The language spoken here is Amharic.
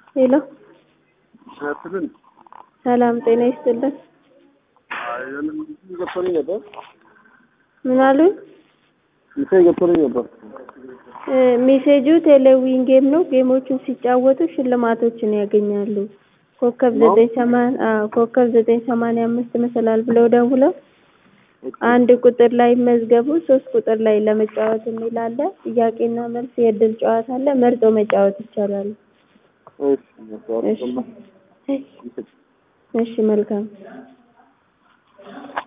ሄሎ ያትልን ሰላም ጤና ይስጥልን። ገብቶልኝ ነበር። ምን አሉኝ? ሚሴ ገብቶልኝ ነበር። እ ሜሴጁ ቴሌዊን ጌም ነው። ጌሞቹን ሲጫወቱ ሽልማቶችን ያገኛሉ። ኮከብ ነው? ዘጠኝ ሰማን አዎ ኮከብ ዘጠኝ ሰማንያ አምስት መሰላል ብለው ደውለው አንድ ቁጥር ላይ መዝገቡ፣ ሶስት ቁጥር ላይ ለመጫወት የሚል አለ። ጥያቄና መልስ የእድል ጨዋታ አለ። መርጦ መጫወት ይቻላል። እሺ እሺ እሺ መልካም